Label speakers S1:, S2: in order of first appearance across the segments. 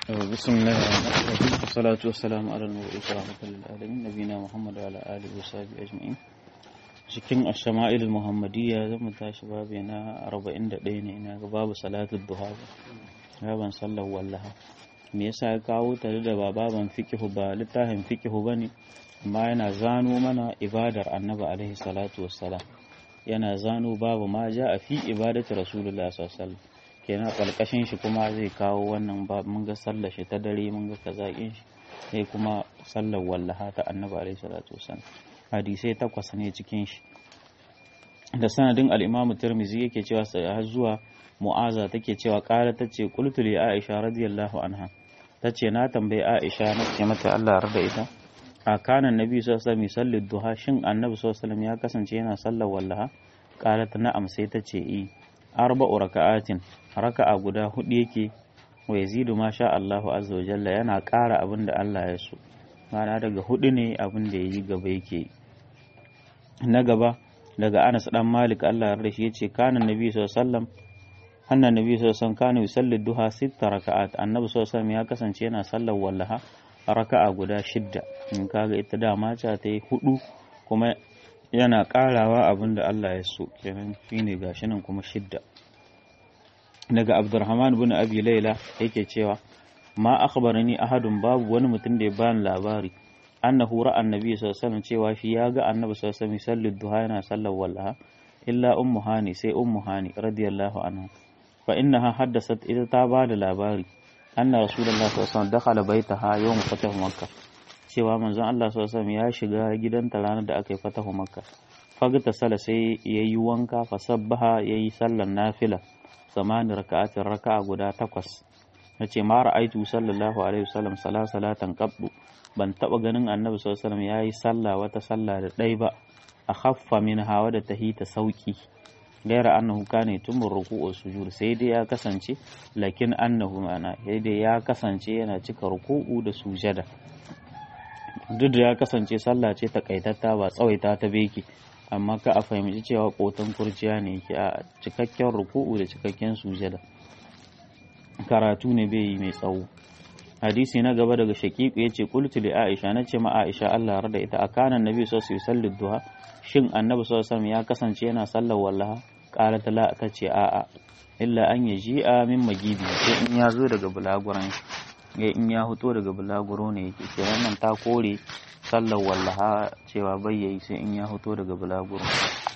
S1: بسم الله الرحمن الرحيم والصلاة والسلام على المبعوث رحمة للعالمين نبينا محمد وعلى آله وصحبه أجمعين cikin ashama'il muhammadiyya zan mu tashi babu na 41 ne ina ga babu salatu duha baban sallar wallaha me yasa ya kawo ta da ba baban fiqhu ba littafin fiqhu bane amma yana zano mana ibadar annabi alaihi salatu wassalam yana zano babu ma ja a fi ibadatu rasulullah sallallahu alaihi wasallam kenan kalkashin shi kuma zai kawo wannan ba mun ga sallar shi ta dare mun ga kazakin shi sai kuma sallar wallaha ta annabi alaihi salatu wassalam hadisai takwas ne cikin shi da sanadin al-imam tirmizi yake cewa har zuwa mu'aza take cewa kala tace qultu li aisha radiyallahu anha tace na tambayi aisha na ce mata Allah rada ita a kana nabi sallallahu alaihi wasallam duha shin annabi sallallahu alaihi wasallam ya kasance yana sallar wallaha qalat na'am sai tace i arba'u raka'atin raka'a guda hudu yake wa yazidu ma sha Allahu azza wa jalla yana ƙara abin da Allah ya so ma'ana daga hudu ne abin da yayi gaba yake na gaba daga Anas dan Malik Allah ya rashi yace kana nabi sallallahu alaihi wasallam annan nabi sallallahu alaihi wasallam kana yusalli duha sitta raka'at annabi sallallahu alaihi wasallam ya kasance yana sallar wallaha raka'a guda shidda in kaga ita dama ta ta yi hudu kuma yana karawa abin da Allah ya so kenan shine gashi nan kuma shidda daga Abdurrahman bin Abi Layla yake cewa ma akhbarani ahadun babu wani mutum da ya bani labari annahu ra'a annabi sallallahu alaihi wasallam cewa shi ya ga annabi sallallahu alaihi wasallam sallar duha yana sallar wallaha illa ummu hani sai ummu hani radiyallahu anha fa innaha haddasat ita ta ba da labari anna rasulullah sallallahu alaihi wasallam dakhala baitaha yawm fatahu makkah cewa manzon Allah sallallahu alaihi wasallam ya shiga gidanta ranar da aka yi fatahu makkah fagta sala sai yayi wanka fa sabbaha yayi sallar nafila zamani raka'atin raka'a guda takwas nace ma ra'aitu sallallahu alaihi wasallam sala salatan qabdu ban taba ganin annabi sallallahu alaihi wasallam yayi sallah wata sallah da dai ba a khaffa min hawa da tahita sauki gaira annahu kana tumur ruku'u sujud sai dai ya kasance lakin annahu ma'ana sai dai ya kasance yana cika ruku'u da sujada duk da ya kasance sallah ce takaitatta ba tsawaita ta beki amma ka a fahimci cewa kotan kurciya ne yake a cikakken ruku'u da cikakken sujada karatu ne bai yi mai tsawo hadisi na gaba daga shaqiq yace qultu li aisha nace ma aisha Allah rada ita akana nabi sallallahu alaihi wasallam duha shin annabi sallallahu alaihi wasallam ya kasance yana sallar wallaha qalat la tace a'a illa an yaji'a min magidi sai in ya zo daga bulaguran ya in ya fito daga bulaguro ne yake kenan nan ta kore sallar wallaha cewa bai yayi sai in ya fito daga bulaguro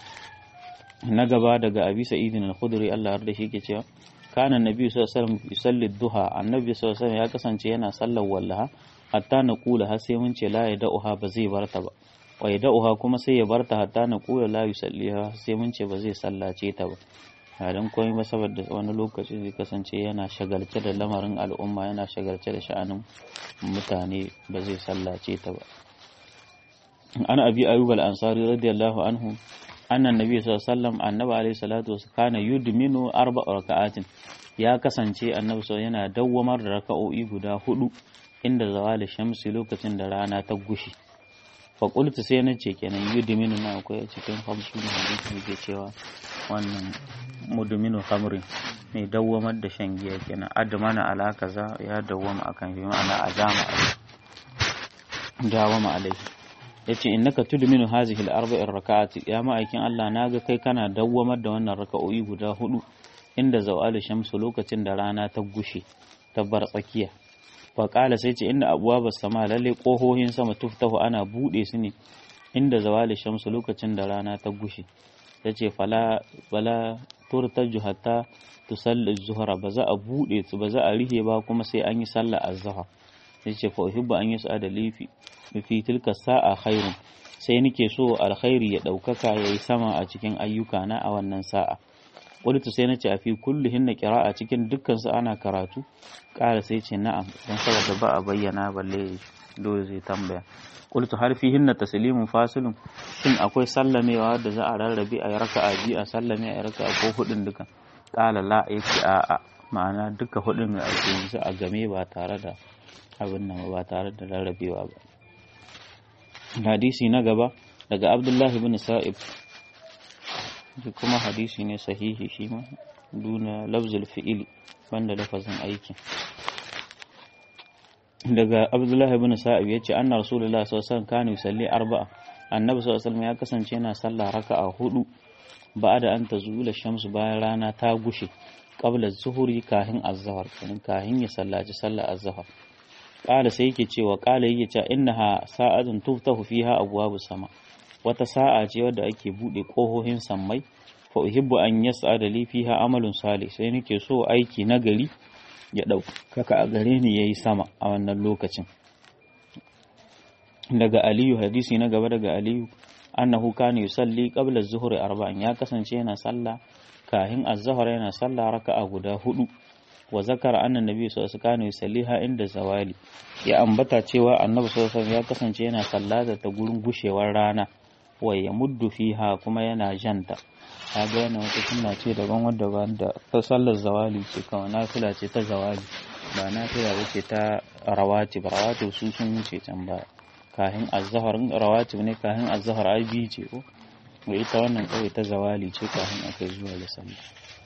S1: na gaba daga abi sa'idin al-khudri Allah ya shi yake cewa kana nabi sallallahu alaihi wasallam yusalli duha annabi sallallahu alaihi wasallam ya kasance yana sallar wallaha hatta na kula har sai mun ce la ya da'uha ba zai barta ba wa ya da'uha kuma sai ya barta hatta na kula la yusalliha sai mun ce ba zai sallace ta ba dan komai ba saboda wani lokaci zai kasance yana shagalce da lamarin al'umma yana shagalce da sha'anin mutane ba zai sallace ta ba an abi ayyub al-ansari radiyallahu anhu annan nabi sallallahu alaihi wasallam annabi alaihi salatu wasallam kana yudminu arba raka'atin ya kasance annabi sallallahu yana dawwamar da raka'o'i guda hudu inda zawali shamsi lokacin da rana ta gushi fa qultu sai na ce kenan yudminu na akwai cikin hamsu ne hadisi yake cewa wannan mudminu khamrin mai dawwamar da shan giya kenan admana ala kaza ya dawwama akan shi ma'ana ajama alai dawama alai yace innaka tudminu hazihi al-arba'i raka'ati ya ma'aikin Allah naga kai kana dawwamar da wannan raka'o'i guda hudu inda zawali shamsu lokacin da rana ta gushe ta bar tsakiya fa qala sai ce inna abwabas sama lalle kohohin sama tuftahu ana bude su ne inda zawali shamsu lokacin da rana ta gushe yace fala fala turtaju hatta tusalli zuhra ba za a bude su ba za a rihe ba kuma sai an yi sallah az-zuhr yace fa uhibbu an yas'ada lifi fi tilka sa'a khairun sai nake so alkhairi ya daukaka yayi sama a cikin ayyuka na a wannan sa'a qultu sai nace a fi kullihin na qira'a cikin dukkan su ana karatu ƙara sai ce na'am dan saboda ba a bayyana balle dole zai tambaya qultu har fihin na taslimun fasilun shin akwai sallamewa da za a rarrabe a raka'a biyu a sallame a raka'a ko hudun duka qala la yake a'a ma'ana duka hudun a cikin a game ba tare da abin nan ba tare da rarrabewa ba hadisi na gaba daga abdullahi bin sa'ib kuma hadisi ne sahihi shi ma duna lafzul fi'ili banda lafazin aikin daga abdullahi ibn sa'ib yace anna rasulullahi sallallahu alaihi wasallam kana yusalli arba'a annabi sallallahu alaihi wasallam ya kasance yana sallah raka'a hudu ba'da an tazula shamsu bayan rana ta gushe qabla zuhuri kahin azhar kenan kahin ya sallaci sallar azhar qala sai yake cewa qala yake cewa innaha sa'atun tuftahu fiha abwabus sama wata sa'a ce wadda ake bude kohohin sammai fa uhibbu an yas'ada li fiha amalun salih sai nake so aiki na gari ya ɗaukaka a gare ni yayi sama a wannan lokacin daga aliyu hadisi na gaba daga aliyu annahu kana yusalli qabla az-zuhri arba'an ya kasance yana sallah kahin az-zuhr yana sallah raka'a guda hudu wa zakara anna nabi sallallahu alaihi wasallam yusalliha inda zawali ya ambata cewa annabi sallallahu alaihi ya kasance yana sallata ta gurin gushewar rana wa ya muddu fiha kuma yana janta kaga yana wata sunna ce daban wadda ba da ta sallar zawali ce kawai nafila ce ta zawali ba nafila ba ce ta rawatib rawatib su sun wuce can baya kahin azhar rawatib ne kahin azhar ai biyu ce ko wa ita wannan kawai ta zawali ce kahin aka zuwa da sallah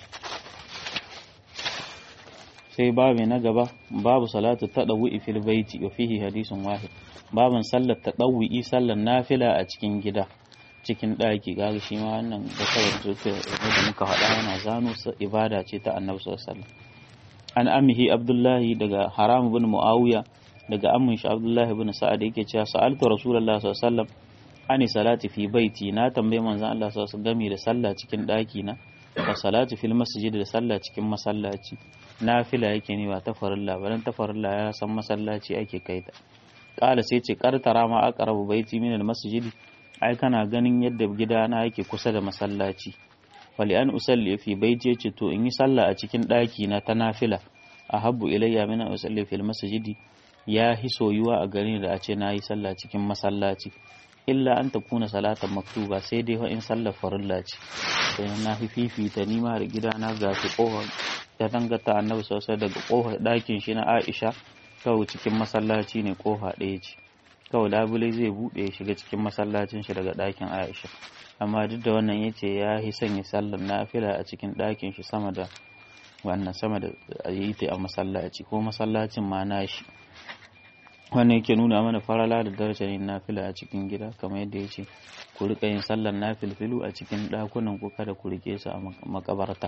S1: sai babu na gaba babu salatu tadawwi fil baiti wa fihi hadisun wahid babun sallar tadawwi sallar nafila a cikin gida cikin ɗaki gaga shi ma wannan da kawai da muka faɗa yana zano ibada ce ta annabi sallallahu alaihi wasallam an amihi abdullahi daga haram bin muawiya daga amin shi abdullahi bin sa'ad yake cewa sa'altu rasulullahi sallallahu alaihi wasallam ani salati fi baiti na tambaye manzon Allah sallallahu alaihi wasallam game da sallah cikin ɗaki na wa salati fil masjid da sallah cikin masallaci nafila yake ne ba ta farilla ba dan ta farilla ya san masallaci ake kaita kala sai ce kartara ma aqrabu baiti min al masjid ai kana ganin yadda gidana yake kusa da masallaci wali an usalli fi baiti yace to in yi sallah a cikin ɗaki na ta nafila ahabbu ilayya min an usalli fil masjidi ya hi soyuwa a gare da a ce na yi sallah cikin masallaci illa an takuna salatan maktuba sai dai in sallar farilla ce sai na fi fifita nima da gidana ga su kofar ta dangata annabi sosai daga kofar ɗakin shi na Aisha kawai cikin masallaci ne kofa ɗaya ce kawai labule zai buɗe ya shiga cikin masallacin shi daga ɗakin Aisha amma duk da wannan yace ya yi sanya sallar nafila a cikin ɗakin shi sama da wannan sama da yi ta a masallaci ko masallacin ma na shi wannan yake nuna mana farala da darajar yin nafila a cikin gida kamar yadda ya ce ku riƙa yin sallar nafilfilu a cikin ɗakunan ku kada ku riƙe su a makabarta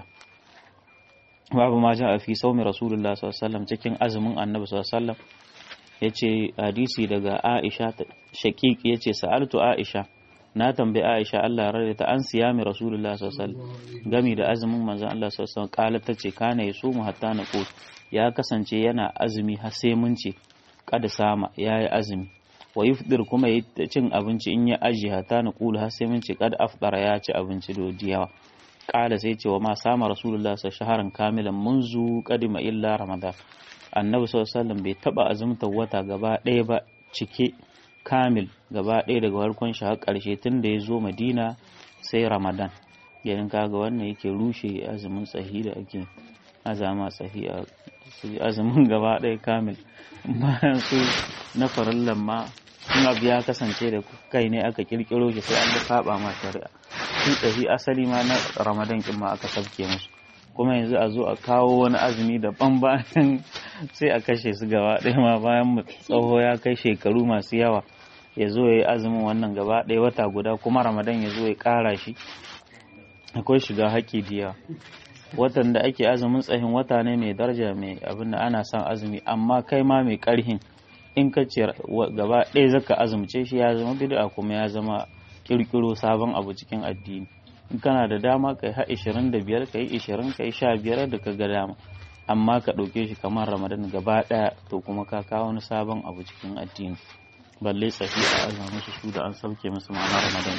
S1: babu ma ja a fi saumi rasulullah sallallahu cikin azumin annabi sallallahu ya ce hadisi daga aisha shaqiq ya ce sa'altu aisha na tambayi aisha Allah rarra ta an siyami rasulullah sallallahu gami da azumin manzon Allah sallallahu alaihi wasallam tace kana yasumu hatta naqut ya kasance yana azumi har sai mun ce kada sama yayi azumi wa yufdir kuma yi cin abinci in ya aji hatta naqulu har sai mun ce kada afdara ya ci abinci da yawa kala sai ce wa ma sama rasulullah sa shaharan kamilan munzu kadima illa ramadan annabi sallallahu alaihi bai taba azumta wata gaba ɗaya ba cike kamil gaba ɗaya daga farkon shi har ƙarshe tun da ya zo madina sai ramadan yanin kaga wannan yake rushe azumin tsahi da ake azama tsahi a azumin gaba ɗaya kamil bayan su na farallan ma in abu ya kasance da kai ne aka kirkiro shi sai an ga saba ma shari'a su tsahi asali ma na ramadan kin ma aka sabke musu kuma yanzu a zo a kawo wani azumi daban bayan sai a kashe su gaba ɗaya ma bayan tsawo ya kai shekaru masu yawa ya zo ya yi azumin wannan gaba ɗaya wata guda kuma ramadan ya zo ya ƙara shi akwai shiga haƙƙi diya watan da ake azumin tsahin wata ne mai daraja mai abin da ana son azumi amma kai ma mai ƙarhin in ka ce gaba ɗaya zaka azumce shi ya zama bid'a kuma ya zama kirkiro sabon abu cikin addini in kana da dama kai ha 25 kai 20 kai 15 da ka ga dama amma ka ɗauke shi kamar ramadan gaba ɗaya to kuma ka kawo wani sabon abu cikin addini balle tsafi a azama musu su da an sauke musu ma'ana ramadan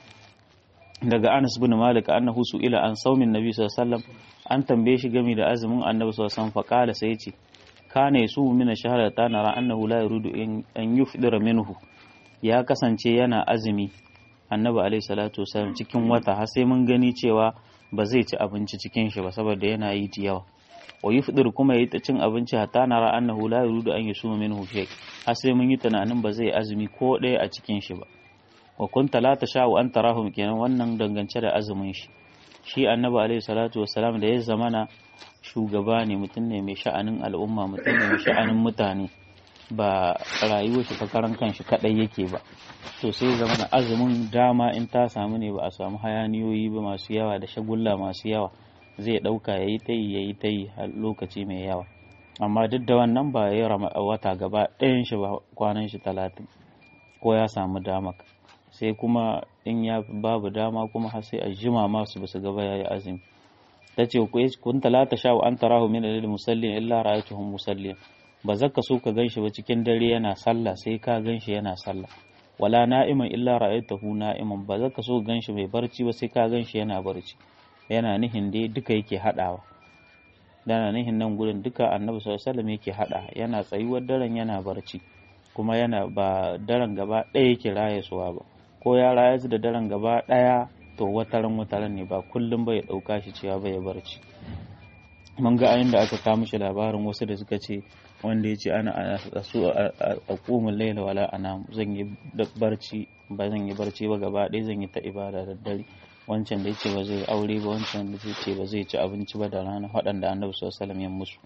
S1: daga anas bin malik annahu ila an saumin nabi sallallahu alaihi wasallam an tambaye shi game da azumin annabi sallallahu alaihi wasallam faqala sai yace kana yasu min shahra ta nara annahu la yuridu an yufdira minhu ya kasance yana azumi annabi alaihi salatu wasallam cikin wata har sai mun gani cewa ba zai ci abinci cikin shi ba saboda yana yi da yawa wa yufdir kuma yayi ta cin abinci hatta nara annahu la yuridu an yusuma minhu shay har sai mun yi tunanin ba zai azumi ko ɗaya a cikin shi ba wa kunta la tasha'u an tarahum kenan wannan dangance da azumin shi shi annabi alaihi salatu wasalam da ya zamana shugaba ne mutum ne mai sha'anin al'umma mutum ne mai sha'anin mutane ba rayuwar shi ta karan kanshi kadai yake ba to sai zama na azumin dama in ta samu ne ba a samu hayaniyoyi ba masu yawa da shagulla masu yawa zai dauka yayi ta yi yayi ta yi har lokaci mai yawa amma duk da wannan ba ya wata gaba ɗayan shi ba kwanan shi talatin ko ya samu dama sai kuma in ya babu dama kuma har sai a jima masu basu gaba yayi azumi ta ce kun talata sha wa an tarahu min alil musallin illa ra'aytuhum musallin ba zaka so ka ganshi ba cikin dare yana sallah sai ka ganshi yana sallah wala na'iman illa ra'aytahu na'iman ba zaka so ganshi mai barci ba sai ka ganshi yana barci yana nihin dai duka yake hadawa dana nihin nan gurin duka annabi sallallahu alaihi wasallam yake hada yana tsayuwar daren yana barci kuma yana ba daren gaba ɗaya yake rayasuwa ba ko ya rayu da daren gaba ɗaya to wataran wataran ne ba kullum bai ɗauka shi cewa bai barci mun ga ayin da aka kawo mishi labarin wasu da suka ce wanda ya ce ana a su a ƙumin laila wala ana zan yi barci ba zan yi barci ba gaba ɗaya zan yi ta ibada da dare wancan da ya ce ba zai aure ba wancan da ya ce ba zai ci abinci ba da rana waɗanda annabi sallallahu alaihi ya musu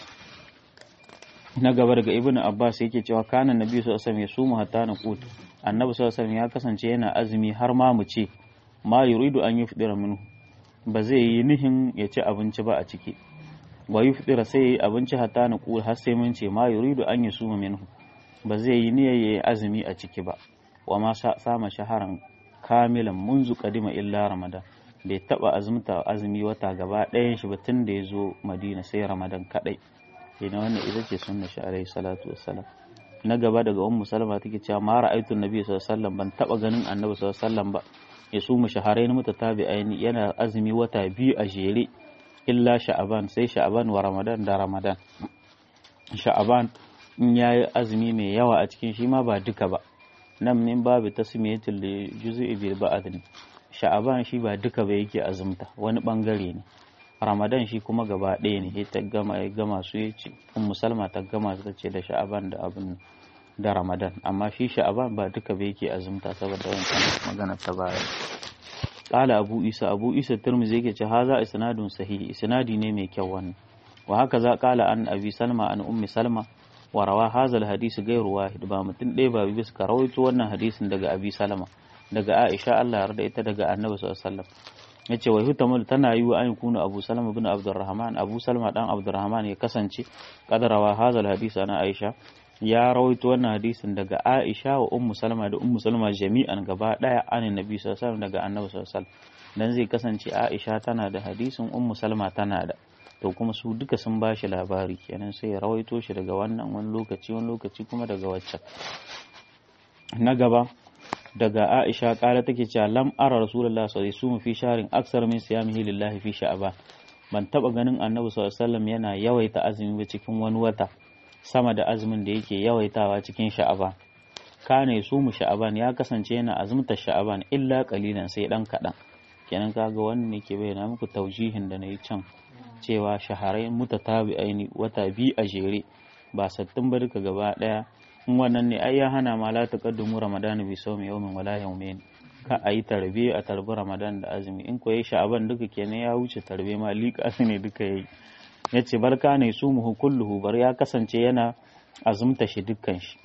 S1: na gaba daga ibnu abbas yake cewa kana nabi sallallahu alaihi ya sumu hatta na qut annabi sallallahu alaihi ya kasance yana azumi har ma mu ce ma yuridu an yufdira minhu ba zai yi nihin ya ci abinci ba a ciki wa yufdira sai ya yi abinci hatta na qut har sai mun ce ma yuridu an yusuma minhu ba zai yi niyyar ya yi azumi a ciki ba wa ma sama shaharan kamilan munzu kadima illa ramadan bai taba azumta azumi wata gaba ɗayan shi ba tun da ya zo madina sai ramadan kadai ina wannan ita ce sunna shi alaihi salatu wassalam na gaba daga ummu salama take cewa ma ra'aytu nabi sallallahu alaihi wasallam ban taba ganin annabi sallallahu alaihi wasallam ba ya su mu shaharain mutatabi'aini yana azumi wata biyu a jere illa sha'aban sai sha'aban wa ramadan da ramadan sha'aban in yayi azumi mai yawa a cikin shi ma ba duka ba nan min babu tasmiyatul juz'i bil ba'd ne sha'aban shi ba duka ba yake azumta wani bangare ne ramadan shi kuma gaba ɗaya ne ta gama ya gama su ya ce in musalma ta gama ta ce da sha'aban da abin da ramadan amma shi sha'aban ba duka ba yake azumta saboda wancan magana ta baya qala abu isa abu isa tirmidhi yake ce haza isnadun sahihi isnadi ne mai kyau wannan wa haka za qala an abi salma an ummi salma wa rawa hazal hadisi gairu wahid ba mutum ɗaya ba bisa ka rawaito wannan hadisin daga abi salama daga aisha Allah yarda ita daga annabi sallallahu alaihi wasallam yace wa hutamul tana yi wa an kuna abu salama bin abdurrahman abu salama dan abdurrahman ya kasance kadarawa hazal hadisi ana aisha ya rawaito wannan hadisin daga aisha wa ummu salama da ummu salama jami'an gaba daya anin nabi sallallahu alaihi wasallam daga annabi sallallahu alaihi wasallam dan zai kasance aisha tana da hadisin ummu salama tana da to kuma su duka sun ba shi labari kenan sai ya rawaito shi daga wannan wani lokaci wani lokaci kuma daga waccan na gaba daga Aisha kala take cewa lam ara rasulullah sallallahu alaihi wasallam fi sharin aksar min siyamihi lillahi fi sha'ban ban taba ganin annabi sallallahu alaihi wasallam yana yawaita azumi ba cikin wani wata sama da azumin da yake yawaitawa cikin sha'aban kana mu sha'aban ya kasance yana azumta sha'aban illa qalilan sai dan kadan kenan kaga wannan ne ke bayyana muku taujihin da nayi can cewa shaharai mutatabi'aini wata biyu a jere ba sattin ba duka gaba daya in wannan ne ai ya hana ma la taqaddumu ramadana bi sawmi yawmin wala yawmayn ka ayi tarbe a tarbi ramadan da azumi in ko yayi sha'aban duka kenan ya wuce tarbe ma liƙa su ne duka yayi yace barka ne su muhu kulluhu bar ya kasance yana azumta shi dukkan shi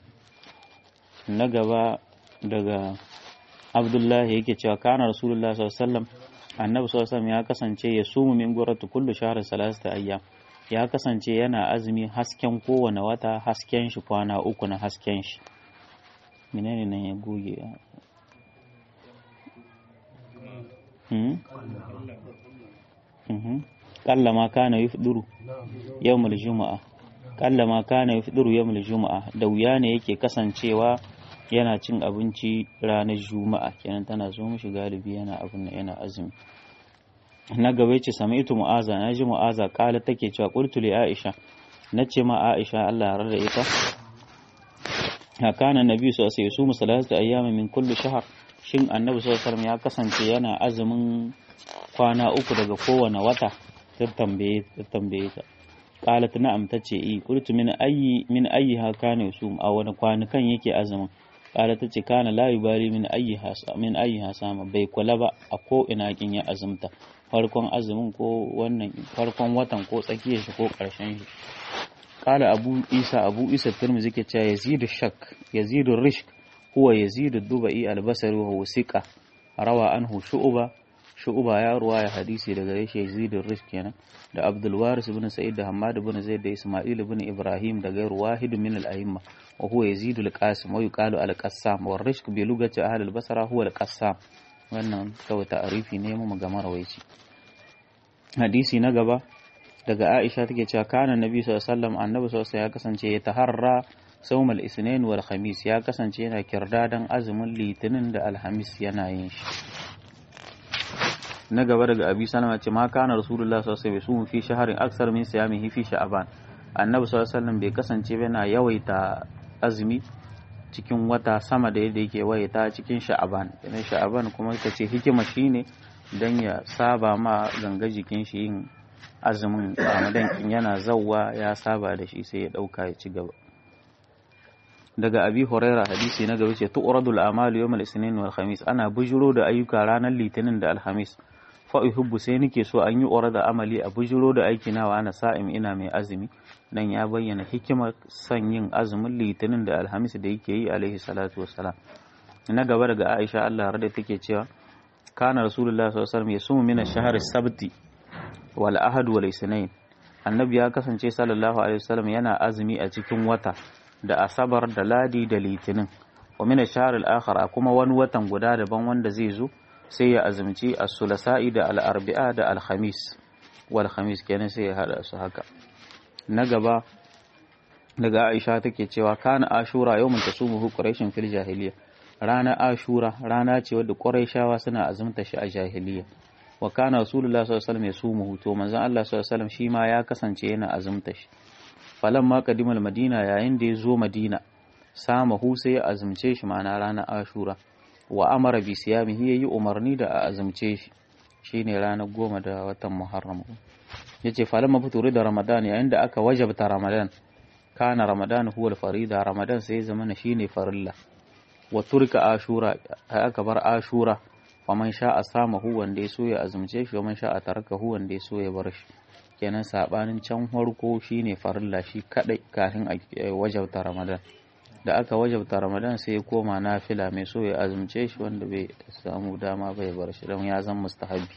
S1: na gaba daga abdullahi yake cewa kana rasulullah sallallahu alaihi wasallam annabi sallallahu alaihi ya kasance ya sumu min guratu kullu shahrin salasata ayyam ya kasance yana azumi hasken kowane wata hasken shi kwana uku na hasken shi menene nan ya goge hmm hmm kalla ma kana yufduru yawmul juma'a kalla ma kana yufduru yawmul juma'a da wuya ne yake kasancewa yana cin abinci ranar juma'a kenan tana zo mishi galibi yana abin yana azumi na gaba ce sami'tu mu'aza na ji mu'aza kala take cewa qultu li aisha nace ma aisha Allah ya da ita hakana nabi sallallahu alaihi wasallam salatu ayyama min kulli shahr shin annabi sallallahu alaihi wasallam ya kasance yana azumin kwana uku daga kowane wata ta tambaye ta tambaye ta qalat na'am tace i qultu min ayyi min ayyi hakana yusum a wani kwanukan yake azumin kala ta ce kana la yubali min ayyi min ayyi hasama bai kula ba a ko ina kin ya azumta farkon azumin ko wannan farkon watan ko tsakiyar shi ko karshen shi qala abu isa abu isa tirmidhi ke cewa yazidu shak yazidu rishk huwa yazidu dubai albasari wa huwa siqa rawa anhu shu'ba shu'ba ya ruwaya hadisi daga reshe yazidu rishk kenan da abdul waris ibn sa'id da hammad ibn zaid da isma'il ibn ibrahim da gairu wahid min al-a'imma wa huwa yazidu al-qasim wa yuqalu al-qassam wa rishk bi lugati ahli al-basra huwa al-qassam wannan kawai ta'arifi ne mu ga marawaici hadisi na gaba daga Aisha take cewa kana Nabi sallallahu alaihi wasallam annabi sallallahu ya kasance ya taharra sawmal isnain wal khamis ya kasance yana kirdadan azumin litinin da alhamis yana yin shi na gaba daga Abi Salama ce ma kana Rasulullah sallallahu alaihi wasallam fi shahrin aksar min siyamihi fi sha'ban annabi sallallahu alaihi wasallam bai kasance yana yawaita azumi cikin wata sama da yadda yake waita cikin sha'aban idan sha'aban kuma ita ce hikima shine dan ya saba ma ganga jikin shi yin azumin ramadan in yana zawwa ya saba da shi sai ya dauka ya ci gaba daga abi huraira hadisi na gaba ce tu'radul a'malu yawmal isnin wal khamis ana bujuro da ayyuka ranar litinin da alhamis fa uhibbu sai nake so an yi da amali a bujuro da aiki nawa ana sa'im ina mai azumi dan ya bayyana hikimar son yin azumin litinin da alhamis da yake yi alaihi salatu wassalam na gaba daga aisha Allah rada take cewa kana rasulullah sallallahu alaihi wasallam yasumu min ash-shahr as-sabti wal ahad wal isnain annabi ya kasance sallallahu alaihi wasallam yana azumi a cikin wata da asabar da ladi da litinin wa min ash-shahr al-akhar kuma wani watan guda daban wanda zai zo sai ya azumci as-sulasa'i da al-arbi'a da al-khamis wal khamis kenan sai ya hada su haka na gaba daga Aisha take cewa kana Ashura yawmun tasumuhu Quraishin fil jahiliya rana Ashura rana ce wadda Quraishawa suna azumta shi a jahiliya wa kana Rasulullah sallallahu alaihi wasallam yasumuhu to manzon Allah sallallahu alaihi wasallam shi ma ya kasance yana azumta shi falamma qadimal madina yayin da ya zo madina samahu sai ya azumce shi ma'ana ranar Ashura wa amara bi siyamihi yayi umarni da a azumce shi shine ranar goma da watan Muharram yace falamma fituri da Ramadan yayin da aka wajabta Ramadan kana Ramadan huwa farida Ramadan sai zama shine farilla wa turka Ashura aka bar Ashura faman sha'a samahu wanda ya so ya azumce shi waman sha'a tarakahu wanda ya so ya bar shi kenan sabanin can farko shine farilla shi kadai kafin a wajabta Ramadan da aka wajabta Ramadan sai ya koma nafila mai so ya azumce shi wanda bai samu dama bai bar shi don ya zan mustahabi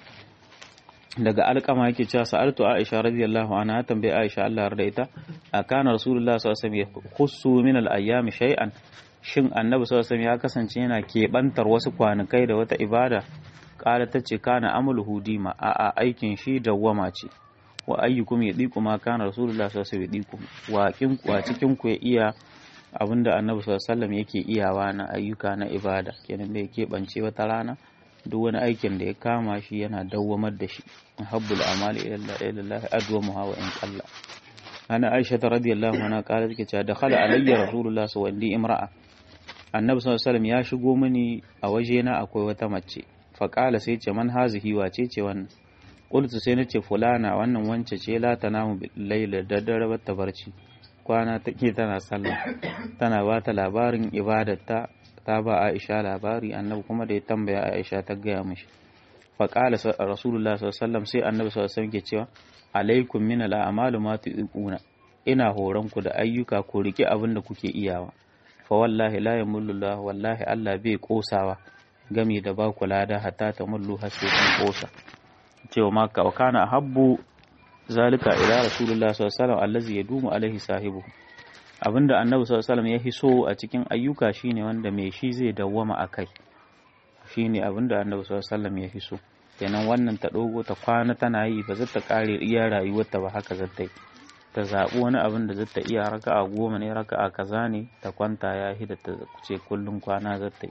S1: daga alƙama yake cewa sa'altu Aisha radiyallahu anha tambaye Aisha Allah yarda ita akana Rasulullah sallallahu alaihi wasallam khussu min al-ayyami shay'an shin Annabi sallallahu alaihi ya kasance yana keɓantar wasu kwanakai da wata ibada kala tace kana amaluhu dima a a aikin shi dawwama ce wa ayyukum yadiku ma kana Rasulullah sallallahu alaihi yadiku wa kin wa cikin ku ya iya abinda Annabi sallallahu alaihi yake iyawa na ayyuka na ibada kenan bai keɓance wata rana duk wani aikin da ya kama shi yana dawwamar da shi habbul amali ila Allah adwamuha wa in qalla ana Aisha radiyallahu anha kala take cewa dakhala alayya rasulullah sallallahu alaihi imra'a annabi sallallahu alaihi ya shigo mini a waje na akwai wata mace fa qala sai ce man hazihi wace ce wannan qultu sai nace fulana wannan wance ce la tanamu bil layla da dare bata barci kwana take tana sallah tana ba ta labarin ibadarta ta ba Aisha labari annabi kuma da ya tambaya Aisha ta gaya mishi fa qala rasulullah sallallahu sai annabi sallallahu alaihi ke cewa alaikum min al'amalu ma tuquna ina horon ku da ayyuka ko rike abin da kuke iyawa fa wallahi la yamullullah wallahi Allah bai kosawa gami da ba ku lada hatta ta mullu har sai kun kosa cewa ma ka kana habbu zalika ila rasulullah sallallahu alaihi wasallam allazi yadumu alaihi sahibu abinda annabi sallallahu alaihi ya hiso a cikin ayyuka shine wanda mai shi zai dawwama akai shine abinda annabi sallallahu alaihi ya hiso kenan wannan ta dogo ta kwana tana yi ba zata kare iya rayuwarta ba haka zata yi ta zaɓi wani abin da zata iya raka'a goma ne raka'a kaza ne ta kwanta ya hi da ta ce kullum kwana zata yi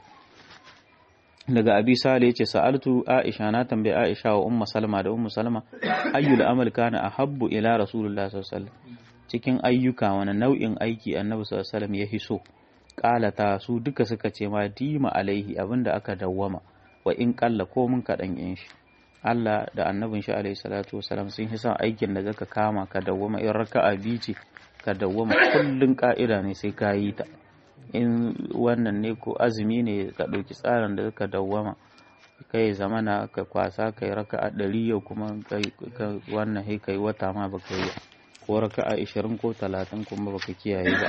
S1: daga abi sale yace sa'altu aisha na tambayi aisha wa ummu salma da ummu salma ayyul amal kana ahabbu ila rasulullah sallallahu alaihi wasallam cikin ayyuka wani nau'in aiki annabi sallallahu alaihi ya hiso kalata su duka suka ce ma dima alaihi abinda aka dawwama wa in kalla ko mun kaɗan yin shi Allah da annabin shi alaihi salatu wasalam sun hi son aikin da zaka kama ka dawwama in raka'a biyu ce ka dawwama kullun ka'ida ne sai ka yi ta in wannan ne ko azumi ne ka ɗauki tsarin da zaka dawwama kai zamana ka kwasa kai raka'a ɗari yau kuma kai wannan kai kai wata ma baka yi ko raka'a 20 ko 30 kuma baka kiyaye ba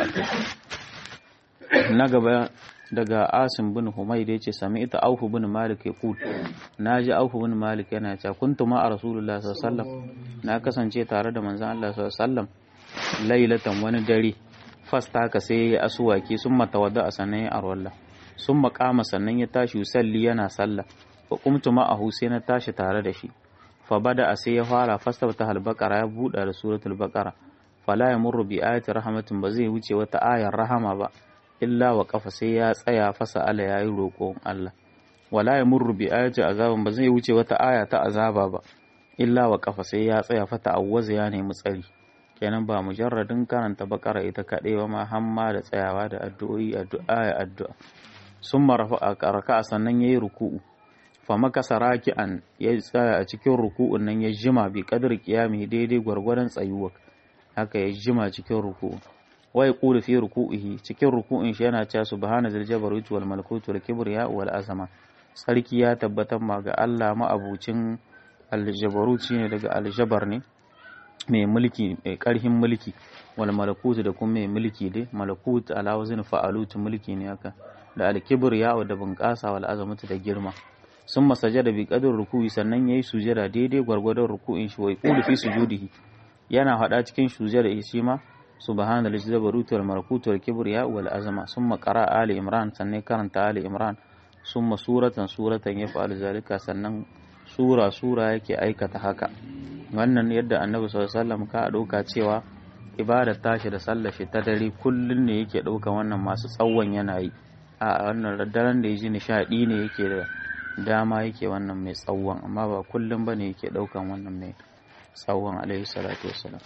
S1: na gaba daga asim bin humaid ya ce sami ita aufu bin malik ya kul na ji aufu bin malik yana cewa kuntu ma a rasulullah sallallahu na kasance tare da manzon Allah sallallahu lailatan wani dare fasta ka sai ya asuwaki sun matawadda a sannan ya arwalla sun makama sannan ya tashi salli yana sallah wa kumtu ma'ahu sai na tashi tare da shi fa bada a sai ya fara fasta ta halbakara ya buɗa da suratul baqara fala ya murru bi ayati rahmatin ba zai wuce wata ayar rahama ba illa wa kafa sai ya tsaya fasa ala yayi roƙon Allah wala ya murru bi ayati azabin ba zai wuce wata aya ta azaba ba illa wa kafa sai ya tsaya fata awwaza ya nemi tsari kenan ba mujarradin karanta bakara ita kaɗai ba ma hamma da tsayawa da addu'o'i addu'a ya addu'a sun marafa a karaka sannan yayi ruku'u fa makasa raki'an ya tsaya a cikin ruku'un nan ya jima bi qadri qiyami daidai gwargwadon tsayuwa haka ya jima cikin ruku'u wai qulu fi ruku'ihi cikin ruku'in shi yana cewa subhana zal jabaruti wal malakuti wal kibriya wal azama sarki ya tabbatar ma ga Allah ma'abucin aljabarut shine daga aljabar ne mai mulki mai karhin mulki wal malakut da kuma mai mulki dai malakut ala wazin fa'alut mulki ne haka da alkibriya da bunƙasa wal azamatu da girma sun masajada bi qadar ruku'i sannan yayi sujada daidai gwargwadon ruku'in shi wai qulu fi sujudihi yana hada cikin sujada shi ma subhana lillahi jabarut wal malakut wal kibriya wal azama summa qara ali imran sannan karanta ali imran summa suratan suratan yaf'al zalika sannan sura sura yake aikata haka wannan yadda annabi sallallahu alaihi wasallam ka dauka cewa ibadar tashi da sallar shi ta dare kullun ne yake dauka wannan masu tsawon yana yi a wannan daren da yaji nishadi ne yake da dama yake wannan mai tsawon amma ba kullun bane yake daukan wannan mai tsawon alaihi salatu wassalam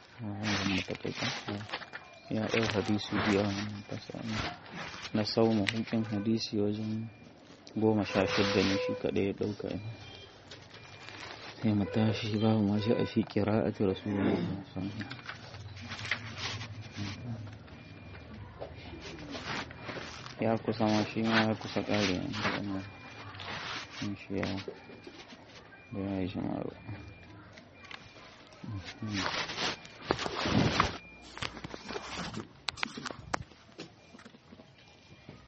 S1: ya ɗau hadisi biya na saumu hukin hadisi wajen goma sha shidda ne shi kaɗai ya ɗauka sai mu tashi babu ma shi a fi ƙira'ati rasulullah ya kusa ma shi ma ya kusa ƙare shi ya da ya yi shi ma